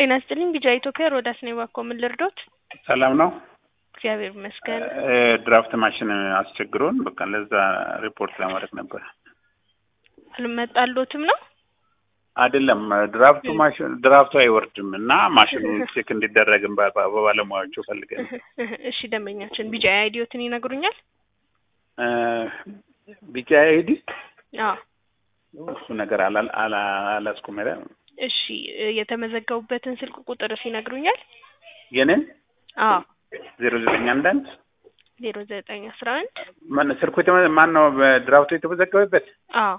ጤና ይስጥልኝ ቢጃ ኢትዮጵያ ሮዳስ ነኝ። እባክዎ ምን ልርዶት? ሰላም ነው። እግዚአብሔር ይመስገን። እ ድራፍት ማሽን አስቸግሮን በቃ ለዛ ሪፖርት ለማድረግ ነበር። አልመጣሎትም ነው? አይደለም ድራፍቱ ማሽን ድራፍቱ አይወርድም እና ማሽኑ ቼክ እንዲደረግም በ- በ- በባለሙያዎቹ ፈልገን እሺ ደንበኛችን ቢጃ አይዲዮትን ይነግሩኛል? እ ቢጫ አይዲ አዎ እሱ ነገር አላ- አላ- አላስኩም ሄደ እሺ እ የተመዘገቡበትን ስልክ ቁጥርስ ይነግሩኛል? የኔን አዎ ዜሮ ዘጠኝ አንድ አንድ ዜሮ ዘጠኝ አስራ አንድ ማን ስልኩ የተመ- ማን ነው በድራፍቱ የተመዘገበበት? አዎ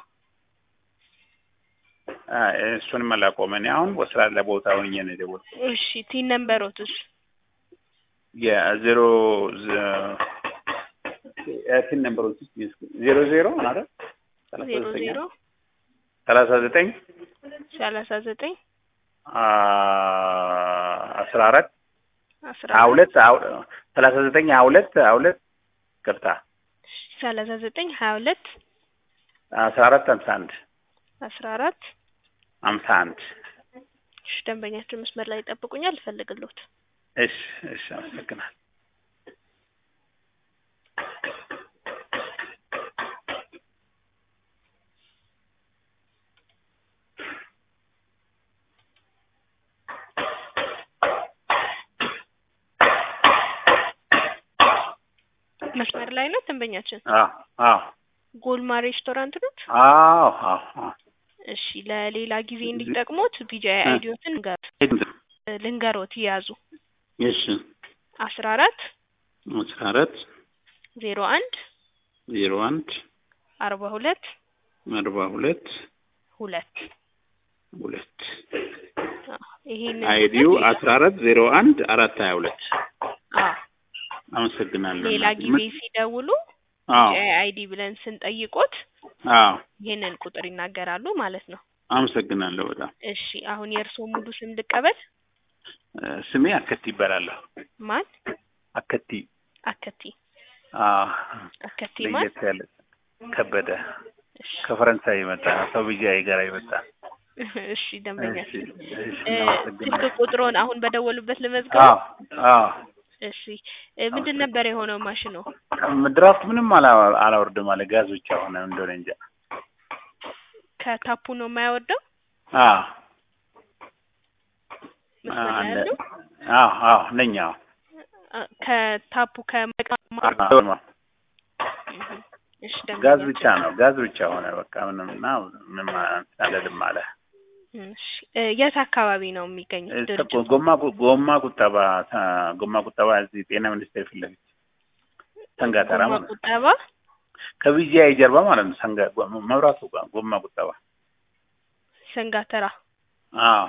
አይ፣ እሱንም አላውቀውም። እኔ አሁን በስራ ለቦታ ሆኜ ነው የደወልኩት። እሺ ቲን ነምበሮትስ? የዜሮ ቲን ነምበሮች ውስጥ ዜሮ ዜሮ አይደል? ሰላሳ ዜሮ ዘጠኝ ዜሮ ሰላሳ ዘጠኝ ሰላሳ ዘጠኝ አስራ አራት አስራ ሀያ ሁለት ሰላሳ ዘጠኝ ሀያ ሁለት ሀያ ሁለት ቅርታ ሰላሳ ዘጠኝ ሀያ ሁለት አስራ አራት ሀምሳ አንድ አስራ አራት ሀምሳ አንድ እሺ ደንበኛችን መስመር ላይ ይጠብቁኛል፣ እፈልግሎት። እሺ እሺ አመሰግናል መስመር ላይ ነው ደንበኛችን። አዎ አዎ ጎልማ ሬስቶራንት ኖት? አዎ አዎ አዎ እሺ ለሌላ ጊዜ እንዲጠቅሙት ቢጃ አይዲዮትን ልንገሮት ይያዙ። እሺ አስራ አራት አስራ አራት ዜሮ አንድ ዜሮ አንድ አርባ ሁለት አርባ ሁለት ሁለት ሁለት ይሄንን አይዲው አስራ አራት ዜሮ አንድ አራት ሀያ ሁለት አዎ አመሰግናለሁ። ሌላ ጊዜ ሲደውሉ አዎ አይዲ ብለን ስንጠይቆት አዎ ይሄንን ቁጥር ይናገራሉ ማለት ነው። አመሰግናለሁ በጣም እሺ አሁን የእርስዎ ሙሉ ስም ልቀበል? እ ስሜ አከቲ ይባላለሁ። ማን? አከቲ አከቲ አዎ አከቲ ማን? ለየት ያለ ከበደ እሺ ከፈረንሳይ የመጣ ሰው ብያዬ ጋር የመጣ እሺ ደንበኛ እሺ እሺ እ አመሰግናለሁ። ስልክ ቁጥሮን አሁን በደወሉበት ልመዝገብ? አዎ አዎ እሺ እ ምንድን ነበር የሆነው ማሽኑ? ድራፍት ምንም አላ- አላወርድም አለ ጋዝ ብቻ ሆነ እንደሆነ እንጃ። ከታፑ ነው የማያወርደው? አዎ መስመር ላይ አለ ያለው አዎ አዎ ነኝ አዎ አ- ከታፑ ከመቅማ አዎ እሺ ጋዝ ደንበኛ ብቻ ነው ጋዝ ብቻ ሆነ በቃ ምንም እና ምንም አልልም አለ። እሺ እ የት አካባቢ ነው የሚገኙት እስ- ድርጅቱ? ጎማ ቁ- ጎማ ቁጠባ አ፣ ጎማ ቁጠባ እዚህ ጤና ሚኒስቴር ፊት ለፊት ሰንጋተራ ጎማ ማለት ነው። ቁጠባ ከቢጂአይ ጀርባ ማለት ነው። ሰንጋ ጎ- መብራቱ ጋር ጎማ ቁጠባ ሰንጋተራ አዎ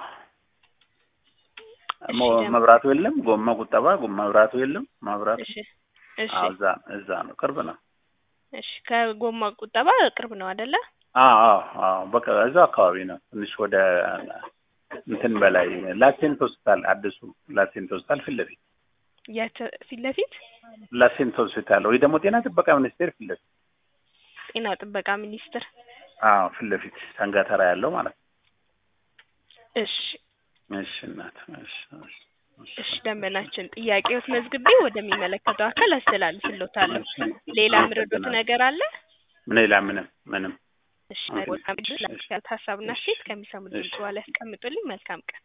እሺ ሞ- ደም- መብራቱ የለም። ጎማ ቁጠባ ጎ- መብራቱ የለም። መብራቱ እሺ እሺ አዎ እዛ እዛ ነው፣ ቅርብ ነው። እሺ ከጎማ ቁጠባ ቅርብ ነው አይደለ? አዎ አዎ አዎ በቃ እዛው አካባቢ ነው። ትንሽ ወደ እንትን በላይ ላሴንት ሆስፒታል አዲሱ ላሴንት ሆስፒታል ፊት ለፊት የት ፊት ለፊት ላሴንት ሆስፒታል ወይ ደግሞ ጤና ጥበቃ ሚኒስቴር ፊት ለፊት ጤና ጥበቃ ሚኒስቴር። አዎ ፊት ለፊት ሰንጋተራ ያለው ማለት ነው። እሺ እሺ እናት እሺ እሺ እሺ ደንበናችን ጥያቄዎት መዝግቤ ወደሚመለከተው አካል አስተላልፍልዎታለሁ። ሌላ ምረዶት ነገር አለ? ምን ሌላ ምንም ምንም እሺ ሀሳብና ሴት ከሚሰሙ ድምጽ በኋላ ያስቀምጡልኝ። መልካም ቀን